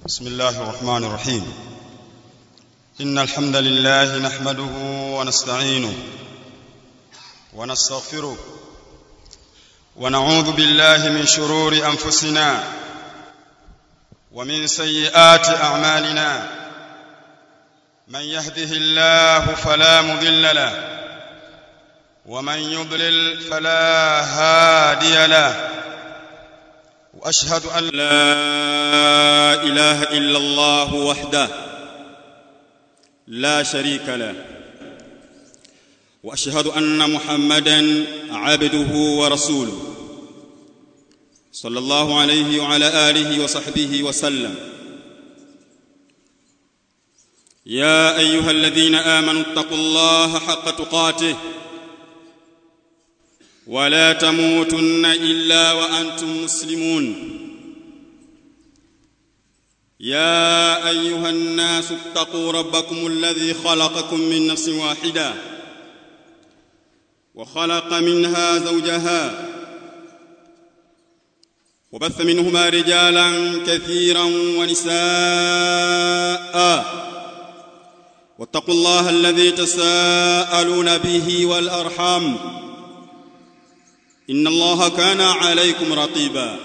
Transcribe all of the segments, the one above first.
بسم الله الرحمن الرحيم ان الحمد لله نحمده ونستعينه ونستغفره ونعوذ بالله من شرور انفسنا ومن سيئات اعمالنا من يهده الله فلا مضل له ومن يضلل فلا هادي له واشهد ان لا اله الا الله وحده لا شريك له واشهد ان محمدا عبده ورسوله صلى الله عليه وعلى اله وصحبه وسلم يا ايها الذين امنوا اتقوا الله حق تقاته ولا تموتن الا وانتم مسلمون يا ايها الناس اتقوا ربكم الذي خلقكم من نفس واحده وخلق منها زوجها وبث منهما رجالا كثيرا ونساء واتقوا الله الذي تساءلون به والارحام ان الله كان عليكم رقيبا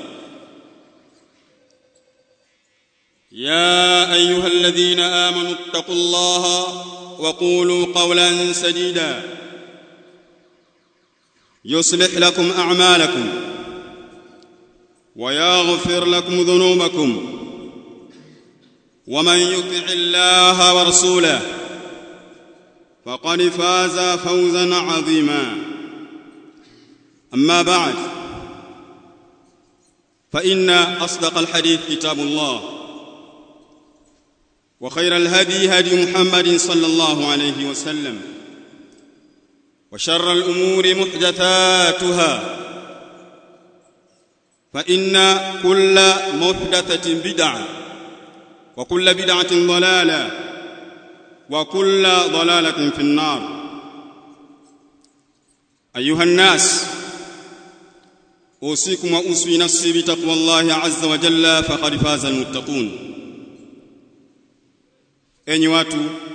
يا ايها الذين امنوا اتقوا الله وقولوا قولا سديدا يصلح لكم اعمالكم ويغفر لكم ذنوبكم ومن يطع الله ورسوله فقد فاز فوزا عظيما اما بعد فان اصدق الحديث كتاب الله وخير الهدي هدي محمد صلى الله عليه وسلم وشر الامور محدثاتها فان كل محدثه بدعه وكل بدعه ضلاله وكل ضلاله في النار ايها الناس اوصيكم واوصي نفسي بتقوى الله عز وجل فقد فاز المتقون enyi watu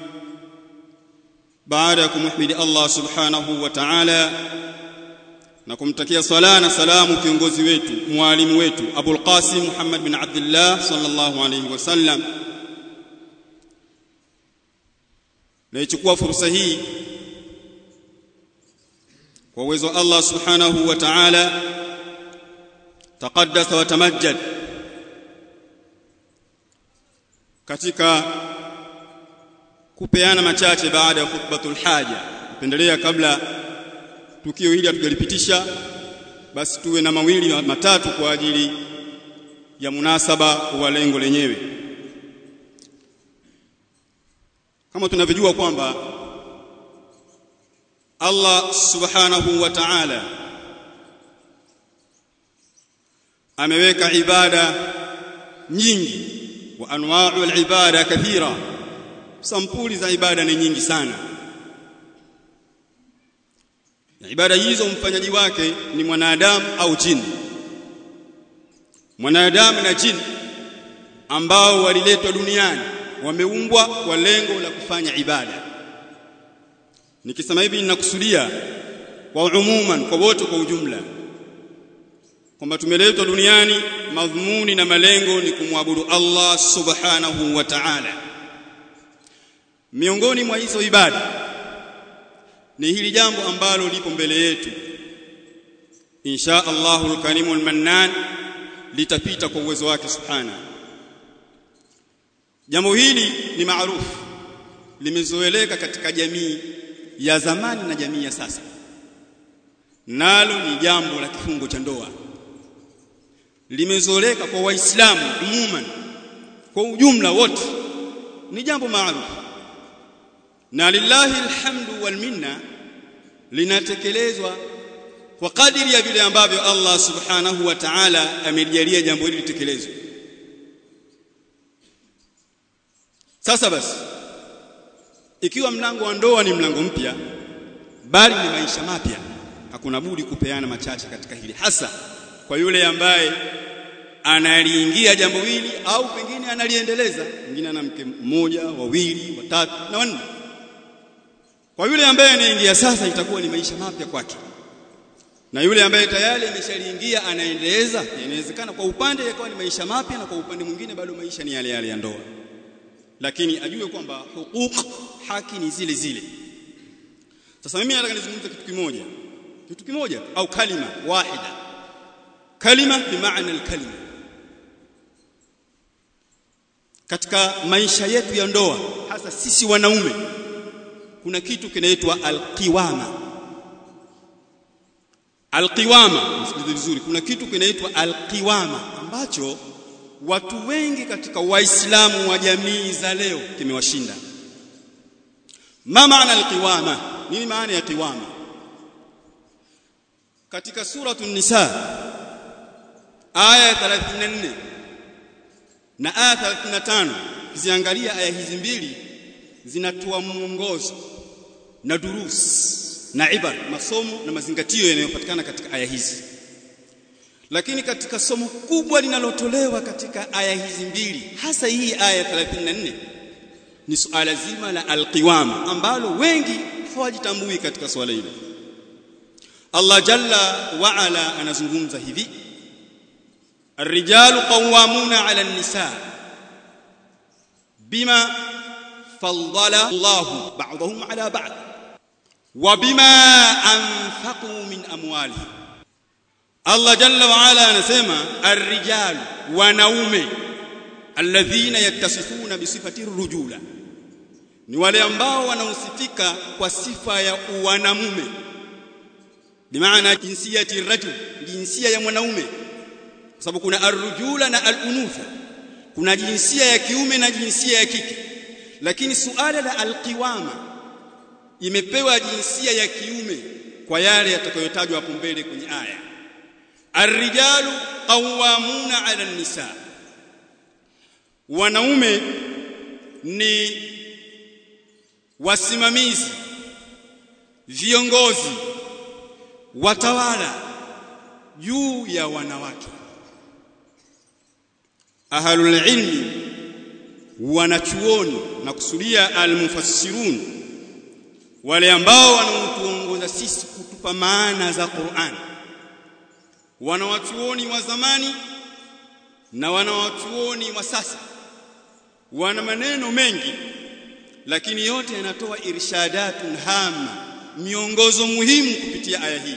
baada ya kumhimidi Allah subhanahu wa ta'ala na kumtakia sala na salamu kiongozi wetu mwalimu wetu Abul Qasim Muhammad bin Abdullah sallallahu alayhi wasallam naichukua fursa hii kwa uwezo wa Allah subhanahu wa ta'ala taqaddasa wa tamajjad katika kupeana machache baada ya khutbatul haja pendelea kabla tukio hili hatujalipitisha basi tuwe na mawili matatu kwa ajili ya munasaba wa lengo lenyewe kama tunavyojua kwamba Allah subhanahu wa ta'ala ameweka ibada nyingi wa anwa'u al-ibada kathira sampuli za ibada ni nyingi sana na ibada hizo mfanyaji wake ni mwanadamu au jini mwanadamu na jini ambao waliletwa duniani wameumbwa kwa lengo la kufanya ibada nikisema hivi ninakusudia kwa umuman kwa wote kwa ujumla kwamba tumeletwa duniani madhumuni na malengo ni kumwabudu Allah subhanahu wa ta'ala miongoni mwa hizo ibada ni hili jambo ambalo lipo mbele yetu insha Allahul karimul mannan litapita kwa uwezo wake subhana jambo hili ni maarufu limezoeleka katika jamii ya zamani na jamii ya sasa nalo ni jambo la kifungo cha ndoa limezoeleka kwa waislamu umuman kwa ujumla wote ni jambo maarufu na lillahi alhamdu wal minna linatekelezwa kwa kadiri ya vile ambavyo Allah subhanahu wa ta'ala amelijalia jambo hili litekelezwe sasa basi ikiwa mlango wa ndoa ni mlango mpya bali ni maisha mapya hakuna budi kupeana machache katika hili hasa kwa yule ambaye analiingia jambo hili au pengine analiendeleza mwingine ana mke mmoja wawili watatu na wanne kwa yule ambaye anaingia sasa itakuwa ni maisha mapya kwake na yule ambaye tayari ameshaliingia anaendeleza inawezekana kwa upande yakawa ni maisha mapya na kwa upande mwingine bado maisha ni yale yale ya ndoa lakini ajue kwamba huquq haki ni zile zile sasa mimi nataka nizungumze kitu kimoja kitu kimoja au kalima wahida kalima bimaana alkalima katika maisha yetu ya ndoa hasa sisi wanaume kuna kitu kinaitwa alqiwama alqiwama msikilize vizuri kuna kitu kinaitwa alqiwama ambacho watu wengi katika waislamu wa jamii za leo kimewashinda ma maana alqiwama nini maana ya qiwama katika suratul nisa aya 34 na aya 35 kiziangalia aya hizi mbili zinatoa mwongozo na durus na ibar masomo na mazingatio yanayopatikana katika aya hizi lakini katika somo kubwa linalotolewa katika aya hizi mbili hasa hii aya 34 ni suala zima la alqiwama ambalo wengi hawajitambui katika swala hilo Allah jalla wa ala anazungumza hivi الرجال قوامون على النساء بما فضل الله بعضهم على بعض وبما أنفقوا من أموالهم Allah jalla wa ala anasema ar-rijal wanaume alladhina yattasifuna bi sifati rujula ni wale ambao wanausifika kwa sifa ya wanamume bimaana jinsiyati rajul jinsia ya mwanaume kwa sababu kuna ar-rujula na al-unutha kuna jinsia ya kiume na jinsia ya kike lakini suala la al-qiwama imepewa jinsia ya kiume kwa yale yatakayotajwa hapo mbele kwenye aya Arrijalu qawwamuna 'ala an-nisa. Wanaume ni wasimamizi, viongozi, watawala juu ya wanawake. Ahlul ilmi wanachuoni na kusudia almufassirun wale ambao wanaotuongoza sisi kutupa maana za Qur'an wanawachuoni wa zamani na wanawachuoni wa sasa wana maneno mengi lakini yote yanatoa irshadatun hama miongozo muhimu kupitia aya hii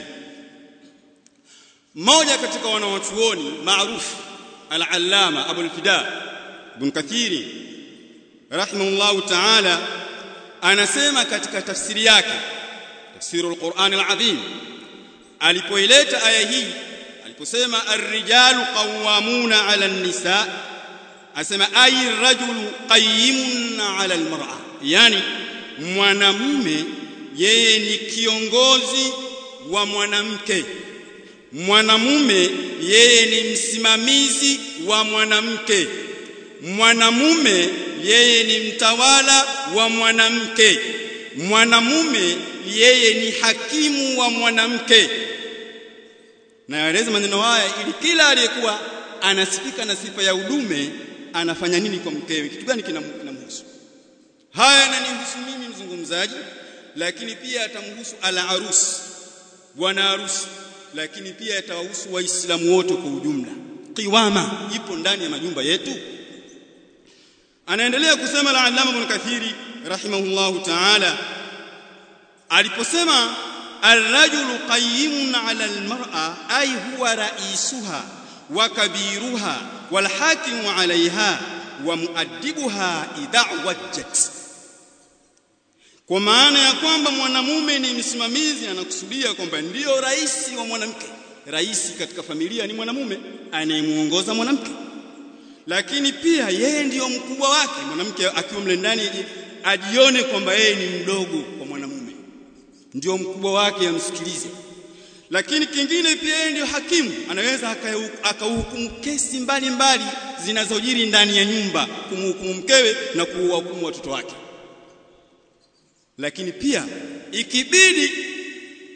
mmoja katika wanawachuoni maarufu al-allama Abu al-Fida ibn Kathiri rahimahullahu ta'ala anasema katika tafsiri yake tafsirul Qur'an al-Azim alipoileta aya hii aliposema ar-rijalu qawwamuna 'ala an-nisa asema ay rajulu qayyimun 'ala al-mar'a yani mwanamume yeye ni kiongozi wa mwanamke mwanamume yeye ni msimamizi wa mwanamke mwanamume yeye ni mtawala wa mwanamke mwanamume yeye ni hakimu wa mwanamke na yaeleza maneno haya ili kila aliyekuwa anasifika na sifa ya udume anafanya nini kwa mkewe kitu gani kinamhusu haya yananihusu mimi mzungumzaji lakini pia atamhusu ala arus bwana harusi lakini pia yatawahusu waislamu wote kwa ujumla qiwama ipo ndani ya majumba yetu anaendelea kusema la alama ibn kathiri rahimahullahu ta'ala aliposema الرجل قيم على المرأة أي هو رئيسها وكبيرها والحاكم عليها ومؤدبها إذا وجت kwa maana ya kwamba mwanamume ni msimamizi anakusudia kwamba ndiyo rais wa mwanamke rais katika familia ni mwanamume anayemuongoza mwanamke lakini pia yeye ndiyo mkubwa wake mwanamke akiwa mle ndani ajione kwamba yeye ni mdogo kwa mwanamume ndio mkubwa wake amsikilize lakini kingine pia yeye ndio hakimu anaweza akahukumu kesi mbalimbali zinazojiri ndani ya nyumba kumhukumu mkewe na kuwahukumu watoto wake lakini pia ikibidi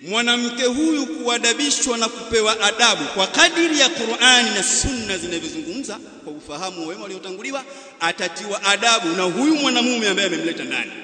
mwanamke huyu kuadabishwa na kupewa adabu kwa kadiri ya Qur'ani na Sunna zinavyozungumza kwa ufahamu wa wema waliotanguliwa atatiwa adabu na huyu mwanamume ambaye amemleta ndani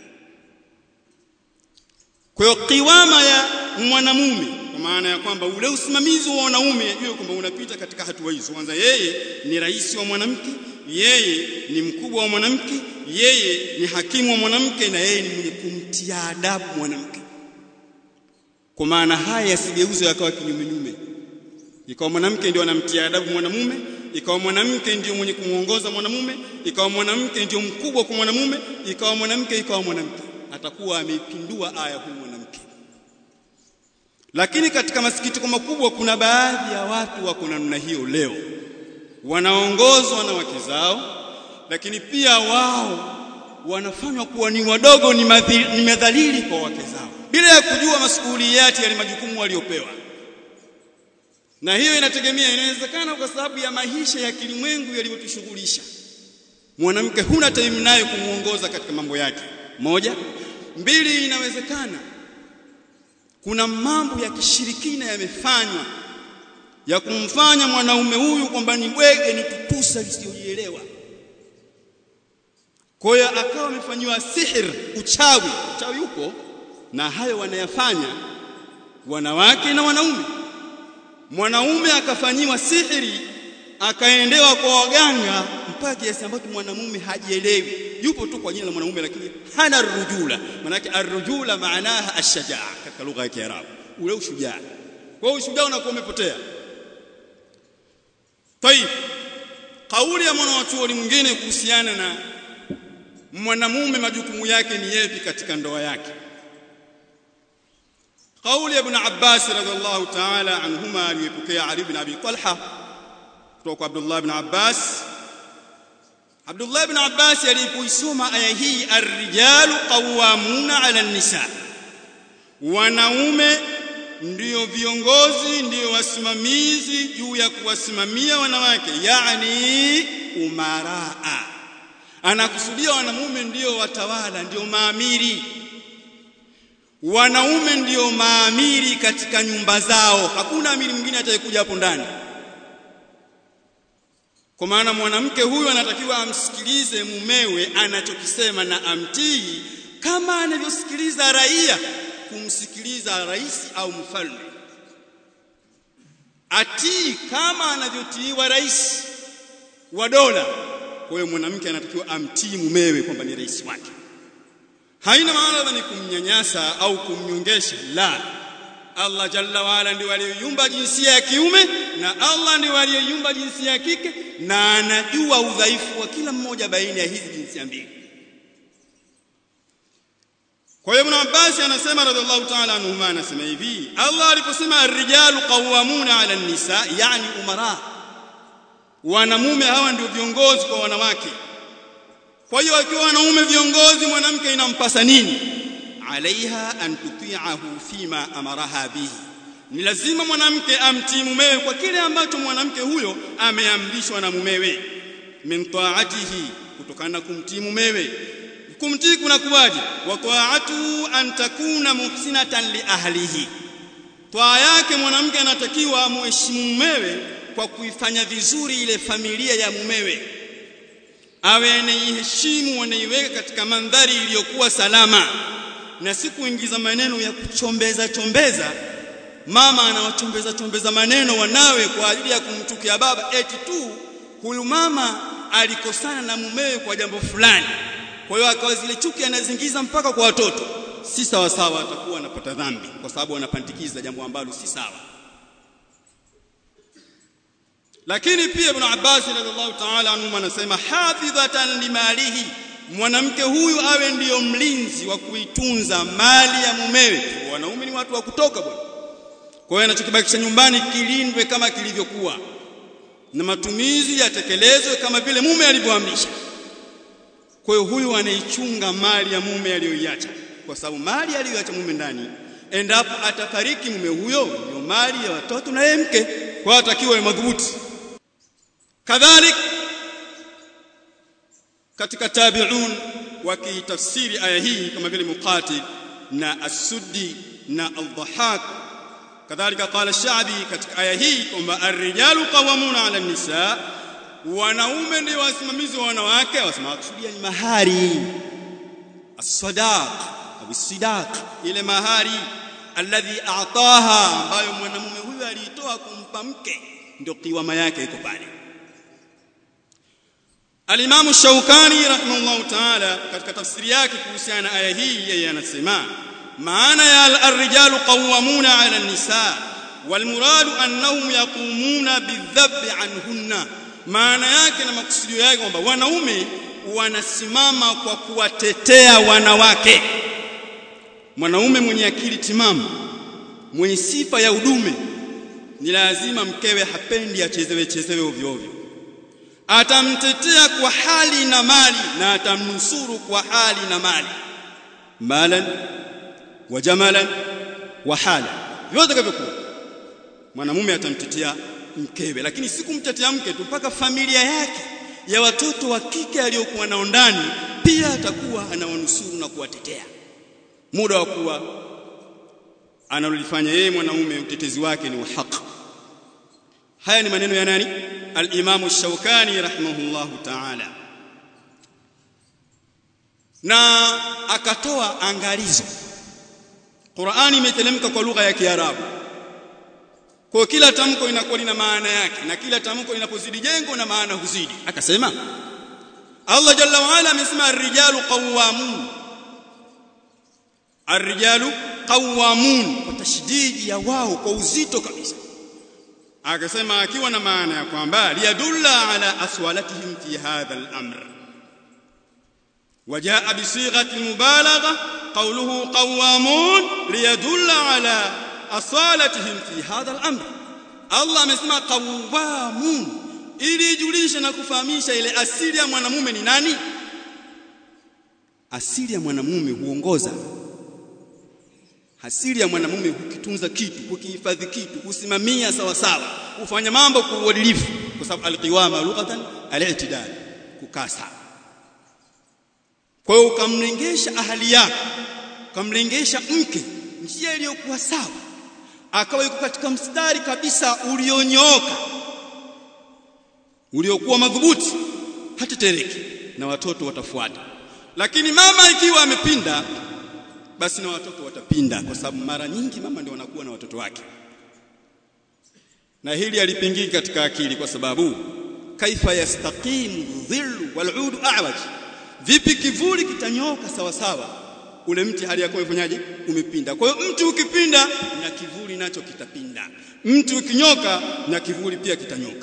kwa hiyo kiwama ya mwanamume kwa maana ya kwamba ule usimamizi wa wanaume ajue kwamba unapita katika hatua hizo kwanza yeye ni rais wa mwanamke yeye ni mkubwa wa mwanamke yeye ni hakimu wa mwanamke na yeye ni mwenye kumtia adabu mwanamke kwa maana haya yasigeuzwe yakawa kinyumenyume ikawa mwanamke ndio anamtia adabu mwanamume ikawa mwanamke ndio mwenye kumuongoza mwanamume ikawa mwanamke ndio mkubwa kwa mwanamume ikawa mwanamke ikawa mwanamke atakuwa ameipindua aya huu mwanamke lakini katika masikitiko makubwa kuna baadhi ya watu wako namna hiyo leo wanaongozwa na wake zao lakini pia wao wanafanywa kuwa ni wadogo ni, madhili, ni madhalili kwa wake zao bila ya kujua masukuliyati ya majukumu waliopewa na hiyo inategemea inawezekana kwa sababu ya maisha ya kilimwengu yaliyotushughulisha mwanamke huna time naye kumuongoza katika mambo yake moja mbili inawezekana kuna mambo ya kishirikina yamefanywa ya kumfanya mwanaume huyu kwamba ni bwege ni tutusa lisiyojielewa kwa hiyo akawa amefanyiwa sihir uchawi uchawi upo na hayo wanayafanya wanawake na wanaume mwanaume akafanyiwa sihiri akaendewa kwa waganga mpaka kiasi ambacho mwanamume hajielewi yupo tu kwa jina la mwanamume lakini hana rujula manake arrujula maanaha ashajaa katika lugha ya Kiarabu ule ushujaa kwa hiyo ushujaa unakuwa umepotea Tayib kauli ya mwanachuoni mwingine kuhusiana na mwanamume majukumu yake ni yepi katika ndoa yake قول ابن عباس رضي الله تعالى عنهما aliyepokea Ali ibn Abi Talha kutoka Abdullah ibn Abbas Abdullah ibn Abbas alipoisoma aya hii ar-rijalu qawwamuna 'ala an-nisa wanaume ndio viongozi ndio wasimamizi juu ya kuwasimamia wanawake yani umaraa anakusudia wanamume ndio watawala ndio maamiri wanaume ndio maamiri katika nyumba zao hakuna amiri mwingine atakayekuja hapo ndani kwa maana mwanamke huyu anatakiwa amsikilize mumewe anachokisema na amtii kama anavyosikiliza raia kumsikiliza rais au mfalme atii kama anavyotiiwa rais wa dola kwa hiyo mwanamke anatakiwa amtii mumewe kwamba ni rais wake haina maana ni kumnyanyasa au kumnyongesha la Allah jalla waala ndiye aliyoiumba jinsia ya kiume na Allah ndiye aliyoiumba jinsia ya kike na anajua udhaifu wa kila mmoja baina ya hizi jinsia mbili kwa hiyo Ibn Abbas anasema radhiallahu ta'ala anhuma anasema hivi Allah aliposema ar-rijalu qawwamuna 'ala an-nisa yani umara wanamume hawa ndio viongozi kwa wanawake kwa hiyo akiwa wanaume viongozi mwanamke inampasa nini alaiha an tuti'ahu fima amaraha bihi ni lazima mwanamke amtii mumewe kwa kile ambacho mwanamke huyo ameamrishwa na mumewe min ta'atihi kutokana na kumtii mumewe kumtii kuna kuwaje wa ta'atu an takuna muhsinatan li ahlihi twaa yake mwanamke anatakiwa muheshimu mumewe kwa kuifanya vizuri ile familia ya mumewe awe anaiheshimu anaiweka katika mandhari iliyokuwa salama na si kuingiza maneno ya kuchombeza chombeza mama anawachombeza chombeza maneno wanawe kwa ajili ya kumchukia baba eti tu huyu mama alikosana na mumewe kwa jambo fulani kwa hiyo akawa zile chuki anazingiza mpaka kwa watoto si sawa sawa atakuwa anapata dhambi kwa sababu anapandikiza jambo ambalo si sawa lakini pia ibn Abbas radhiallahu ta'ala anhu anasema hafidhatan limalihi mwanamke huyu awe ndiyo mlinzi wa kuitunza mali ya mumewe wanaume ni watu wa kutoka bwana kwa hiyo anachokibakisha nyumbani kilindwe kama kilivyokuwa na matumizi yatekelezwe kama vile mume alivyoamrisha kwa hiyo huyu anaichunga mali ya mume aliyoiacha kwa sababu mali aliyoacha mume ndani endapo atafariki mume huyo ndio mali ya watoto na yeye mke kwa atakiwa madhubuti kadhalik katika tabi'un wakitafsiri aya hii kama vile muqatil na as-suddi na al-Dhahhak kadhalika qala Sha'bi katika aya hii kwamba ar-rijalu qawwamuna 'ala an-nisa wanaume ndio wasimamizi wa wanawake wasema kusudia ni mahari as-sadaq au sidaq ile mahari alladhi a'taha ambayo mwanamume huyu aliitoa kumpa mke ndio kiwama yake iko pale Al-Imam Shawkani rahimahullah ta'ala katika tafsiri yake kuhusiana na aya hii yeye anasema maana ya ar-rijalu qawwamuna 'ala an-nisa wal muradu annahum yaqumuna bidhabbi anhunna maana yake na makusudio yake kwamba wanaume wanasimama kwa kuwatetea wanawake mwanaume mwenye akili timamu mwenye sifa ya udume ni lazima mkewe hapendi achezewe chezewe ovyo ovyo atamtetea kwa hali na mali na atamnusuru kwa hali na mali malan wa jamalan wa hala vyote kavyokuwa mwanamume atamtetea mkewe lakini si kumtetea mke tu mpaka familia yake ya watoto wa kike aliyokuwa nao ndani pia atakuwa anawanusuru na kuwatetea muda wa kuwa analolifanya yeye mwanaume utetezi wake ni wa haki haya ni maneno ya nani al-Imam Shawkani rahimahullahu ta'ala na akatoa angalizo Qur'ani imetelemka kwa lugha ya Kiarabu kwa kila tamko inakuwa lina maana yake na kila tamko linapozidi jengo na maana huzidi akasema Allah jalla wa ala amesema ar-rijalu qawwamun ar-rijalu qawwamun kwa tashdidi ya wao kwa uzito kabisa akasema akiwa na maana ya kwamba liyadulla ala aswalatihim fi hadha al-amr وجاء بصيغه المبالغه قوله قوامون ليدل على asalatihim fi hadha al-amr Allah amesema qawamun ili ijulishe na kufahamisha ile asili ya mwanamume ni nani asili ya mwanamume huongoza asili ya mwanamume hukitunza kitu hukihifadhi kitu husimamia sawa sawa hufanya mambo kwa uadilifu kwa sababu alqiwama lughatan al-i'tidal kukaa sawa kwa hiyo ukamlengesha ahali yako ukamlengesha mke njia iliyokuwa sawa akawa yuko katika mstari kabisa ulionyooka uliokuwa madhubuti hatetereki na watoto watafuata lakini mama ikiwa amepinda basi na watoto watapinda kwa sababu mara nyingi mama ndio wanakuwa na watoto wake na hili alipingiki katika akili kwa sababu kaifa yastaqimu dhillu wal'udu a'waj vipi kivuli kitanyoka sawa sawa ule mti hali yako umefanyaje umepinda kwa hiyo mti ukipinda na kivuli nacho kitapinda mti ukinyoka na kivuli pia kitanyoka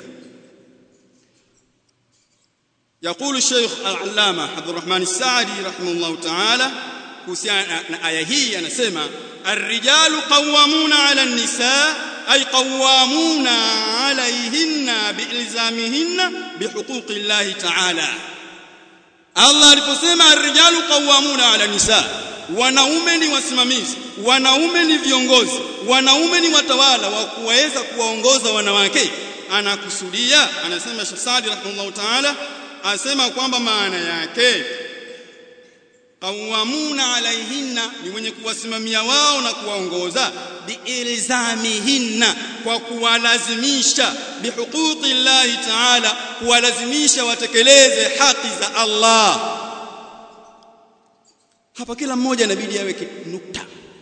يقول الشيخ العلامه عبد الرحمن السعدي رحمه الله تعالى kuhusiana na aya hii anasema الرجال قوامون على النساء أي قوامون عليهن بإلزامهن بحقوق الله تعالى Allah aliposema ar-rijalu qawwamuna 'ala nisa wanaume ni wasimamizi wanaume ni viongozi wanaume ni watawala wa kuweza kuwaongoza wanawake anakusudia anasema Sheikh Saadi rahimahullah ta'ala asema kwamba maana yake qawwamuna alaihinna ni mwenye kuwasimamia wao na kuwaongoza biilzamihinna kwa kuwalazimisha bihuquqi llahi ta'ala kuwalazimisha watekeleze haki za Allah hapa kila mmoja inabidi aweke nukta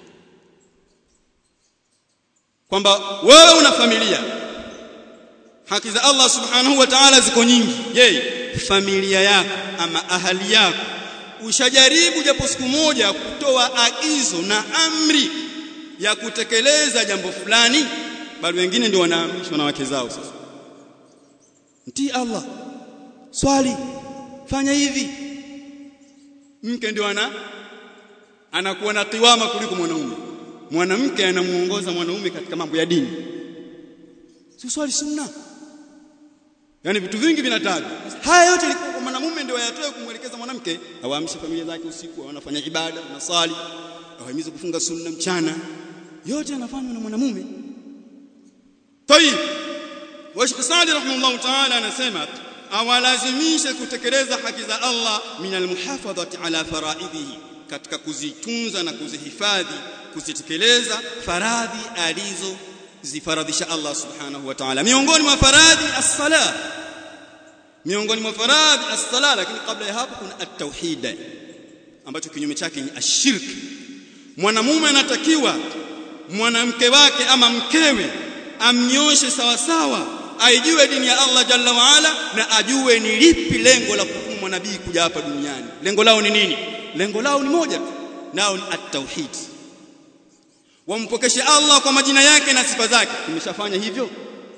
kwamba wewe una familia haki za Allah subhanahu wa ta'ala ziko nyingi je familia yako ama ahali yako ushajaribu japo siku moja kutoa agizo na amri ya kutekeleza jambo fulani bali wengine ndio wanaamrishwa na wake zao sasa mtii Allah swali fanya hivi mke ndio ana anakuwa na kiwama kuliko mwanaume mwanamke anamuongoza mwanaume katika mambo ya dini si swali sunna yani vitu vingi vinatajwa haya yote ilikuwa kwa mwanamume ndio ayatoe kumwelekeza mwanamke awaamshe familia zake usiku wanafanya ibada wanasali awahimize kufunga sunna mchana yote yanafanywa na mwanamume tayib wa Sheikh Saadi rahimahullah ta'ala anasema awalazimishe kutekeleza haki za Allah min almuhafadhati ala faraidhihi katika kuzitunza na kuzihifadhi kuzitekeleza faradhi alizo zifaradhisha Allah subhanahu wa ta'ala miongoni mwa faradhi as-sala miongoni mwa faradhi as-sala lakini kabla ya hapo kuna at-tauhid ambacho kinyume chake ni ashirki mwanamume anatakiwa mwanamke wake ama mkewe amnyoshe sawa sawa aijue dini ya Allah jalla waala na ajue ni lipi lengo la kutumwa nabii kuja hapa duniani lengo lao ni nini lengo lao ni moja tu nao ni at-tauhid wampokeshe Allah kwa majina yake na sifa zake tumeshafanya hivyo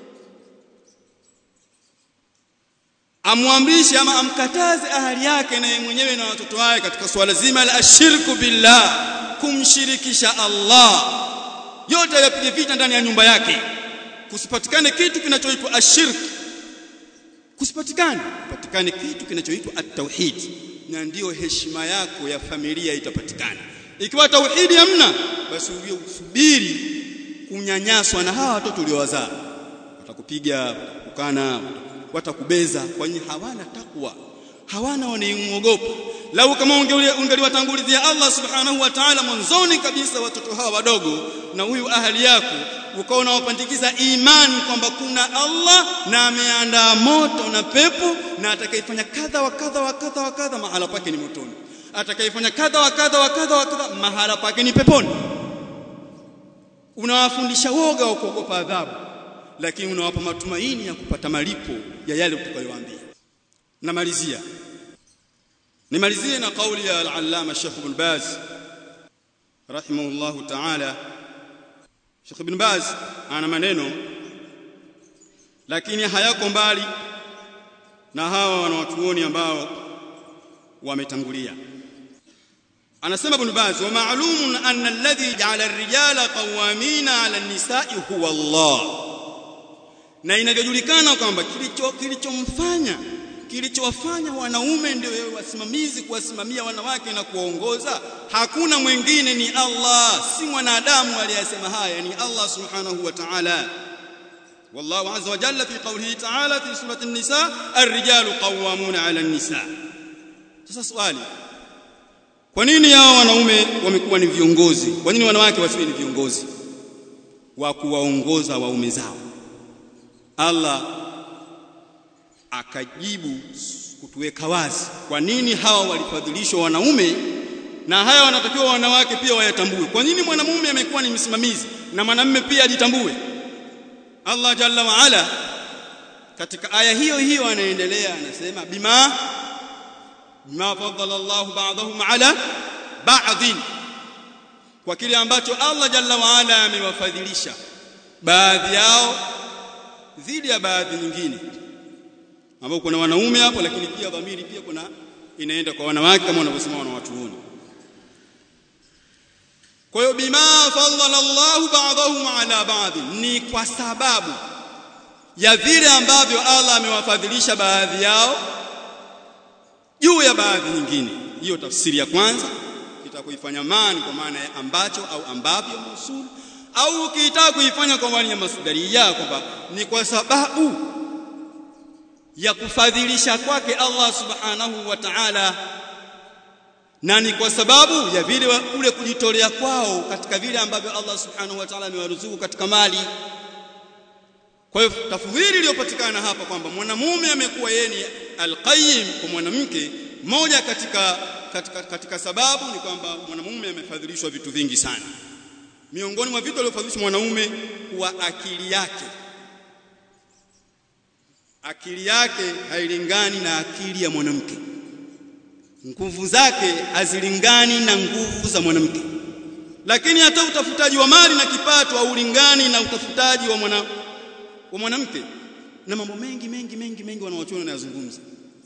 amwamrishe ama amkataze ahali yake na yeye mwenyewe na watoto wake katika swala zima la ashirku billah kumshirikisha Allah yote yapige vita ndani ya nyumba yake kusipatikane kitu kinachoitwa ashirk kusipatikane kupatikane kitu kinachoitwa at-tauhid na ndiyo heshima yako ya familia itapatikana ikiwa tauhidi hamna basi uwe usubiri kunyanyaswa na hawa watoto uliowazaa watakupiga watakukana watakubeza kwani hawana takwa hawana wanaimwogopa lau kama ungeliwatangulizia Allah subhanahu wa ta'ala mwanzoni kabisa watoto hawa wadogo na huyu ahali yako ukawa unawapandikiza imani kwamba kuna Allah na ameandaa moto na pepo na atakayefanya kadha wa kadha wa kadha wa kadha mahala pake ni motoni atakayefanya kadha wa kadha wa kadha wa kadha mahala pake ni peponi unawafundisha woga wa kuogopa adhabu lakini unawapa matumaini ya kupata malipo ya yale utakayowaambia namalizia nimalizie na kauli ya al-allama Sheikh Ibn Baz rahimahullah ta'ala Sheikh Ibn Baz ana maneno lakini hayako mbali na hawa wanawachuoni ambao wametangulia anasema Ibn Baz wa ma'lumun anna alladhi ja'ala ar-rijala qawwamina 'ala an-nisa'i huwa Allah na inavyojulikana kwamba kilicho kilichomfanya kilichowafanya wanaume ndio wasimamizi kuwasimamia wanawake na kuwaongoza hakuna mwingine ni Allah si mwanadamu aliyesema haya ni Allah subhanahu wa ta'ala والله عز وجل في قوله تعالى في سورة النساء الرجال قوامون على النساء sasa swali kwa nini hao wanaume wamekuwa ni viongozi kwa nini wanawake wasiwe ni viongozi wa kuwaongoza waume zao Allah akajibu kutuweka wazi kwa nini hawa walifadhilishwa wanaume na haya wanatakiwa wanawake pia wayatambue kwa nini mwanamume amekuwa ni msimamizi na mwanamume pia ajitambue Allah jalla wa ala katika aya hiyo hiyo anaendelea anasema bima bima faddala Allah ba'dahum ala ba'dhin kwa kile ambacho Allah jalla wa ala amewafadhilisha baadhi yao dhidi ya baadhi nyingine ambao kuna wanaume hapo lakini pia dhamiri pia kuna inaenda kwa wanawake kama wanavyosema wanawatuoni kwa hiyo bima fadhala Allahu ba'dahum ala ba'd ni kwa sababu ya vile ambavyo Allah amewafadhilisha baadhi yao juu ya baadhi nyingine hiyo tafsiri ya kwanza itakuifanya maana kwa maana ya ambacho au ambavyo musul au ukitaka kuifanya kwa maana ya masdaria kwamba ni kwa sababu ya kufadhilisha kwake Allah subhanahu wa ta'ala na ni kwa sababu ya vile kule kujitolea kwao katika vile ambavyo Allah subhanahu wa ta'ala amewaruzuku katika mali kwa hiyo tafdhili iliyopatikana hapa kwamba mwanamume amekuwa yeye ni alqayyim kwa mwanamke moja katika, katika katika sababu ni kwamba mwanamume amefadhilishwa vitu vingi sana miongoni mwa vitu alivyofadhilishwa mwanamume kuwa akili yake akili yake hailingani na akili ya mwanamke nguvu zake hazilingani na nguvu za mwanamke lakini hata utafutaji wa mali na kipato haulingani na utafutaji wa mwana wa mwanamke na mambo mengi mengi mengi mengi wanaochona na yazungumza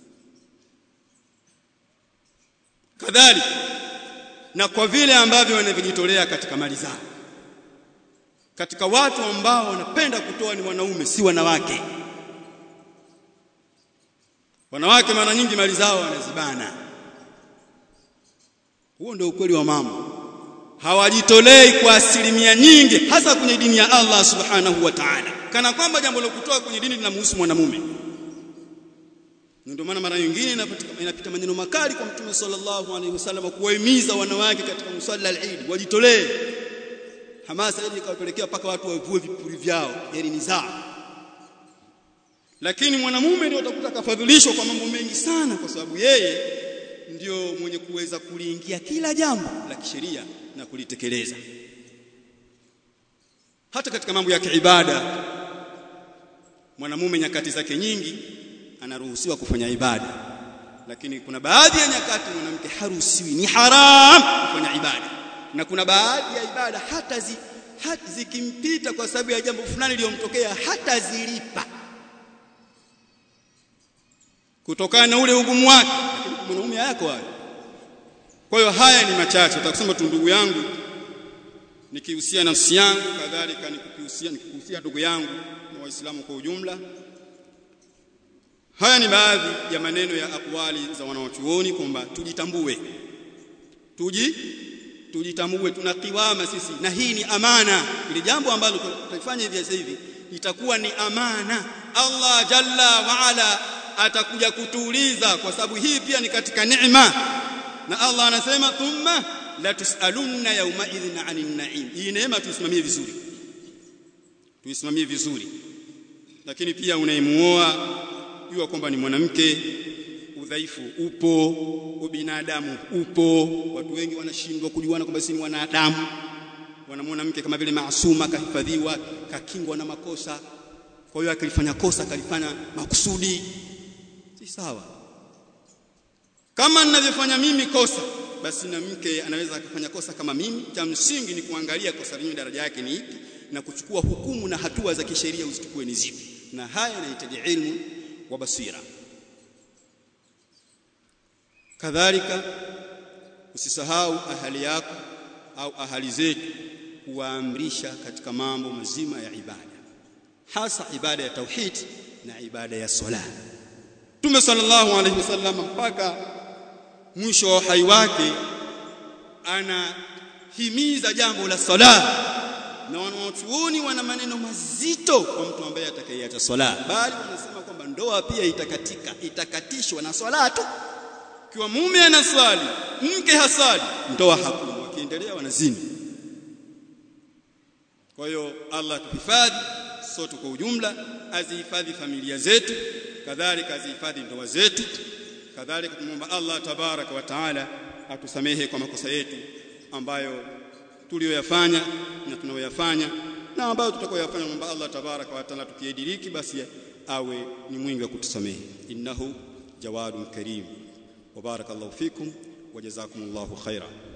kadhalika na kwa vile ambavyo wanavyojitolea katika mali zao katika watu ambao wanapenda kutoa ni wanaume si wanawake wanawake mara nyingi mali zao wanazibana huo ndio ukweli wa mambo hawajitolei kwa asilimia nyingi hasa kwenye dini ya Allah subhanahu wa ta'ala kana kwamba jambo la kutoa kwenye dini linamhusu mwanamume ndio maana mara nyingine inapita maneno makali kwa mtume sallallahu alaihi wasallam kuwahimiza wanawake katika musalla al-Eid wajitolee hamasa ili ikawapelekea paka watu wavue vipuri vyao yani ni zao lakini mwanamume ndio utakuta kafadhilishwa kwa mambo mengi sana kwa sababu yeye ndio mwenye kuweza kuliingia kila jambo la kisheria na kulitekeleza hata katika mambo ya kiibada mwanamume nyakati zake nyingi anaruhusiwa kufanya ibada lakini kuna baadhi ya nyakati mwanamke haruhusiwi ni haram kufanya ibada na kuna baadhi ya ibada hata zi, hata zikimpita kwa sababu ya jambo fulani lililomtokea hata zilipa kutokana na ule ugumu wake lakini mwanaume yako hayo kwa hiyo haya ni machache utakusema tu ndugu yangu nikihusia nafsi yangu kadhalika nikihusia nikihusia ndugu yangu na waislamu kwa ujumla haya ni baadhi ya maneno ya akwali za wanawachuoni kwamba tujitambue tuji tujitambue tuna kiwama sisi na hii ni amana ile jambo ambalo tutafanya hivi sasa hivi itakuwa ni amana Allah jalla wa ala atakuja kutuuliza kwa sababu hii pia ni katika neema na Allah anasema thumma la tusalunna yawma idhin 'anil na'im hii neema tuisimamie vizuri tuisimamie vizuri lakini pia unayemuoa jua kwamba ni mwanamke udhaifu upo ubinadamu upo watu wengi wanashindwa kujuana kwamba si wanadamu wanamwona mke kama vile maasuma kahifadhiwa kakingwa na makosa kwa hiyo akilifanya kosa kalifanya makusudi si sawa kama ninavyofanya mimi kosa basi na mke anaweza akafanya kosa kama mimi cha msingi ni kuangalia kosa lenyewe daraja yake ni ipi na kuchukua hukumu na hatua za kisheria uzichukue ni zipi na haya yanahitaji ilmu wa basira kadhalika usisahau ahali yako au ahali zetu kuwaamrisha katika mambo mazima ya ibada hasa ibada ya tauhid na ibada ya sala Mtume sallallahu alaihi wasallam mpaka mwisho wa uhai wake anahimiza jambo la sala na wanawachuoni wana maneno mazito kwa mtu ambaye atakayeacha swala bali wanasema kwamba ndoa pia itakatika itakatishwa na swala tu kiwa mume anaswali mke hasali ndoa hakuna wakiendelea wanazini kwa hiyo Allah tuhifadhi sote kwa ujumla azihifadhi familia zetu kadhalika azihifadhi ndoa zetu kadhalika tumomba Allah tabaraka wa taala atusamehe kwa makosa yetu ambayo tuliyoyafanya na tunayoyafanya na ambayo tutakoyafanya mwomba Allah tabaraka wa taala tukiediriki basi awe ni mwingi wa kutusamehe innahu jawadun karim wa barakallahu fikum wa jazakumullahu khaira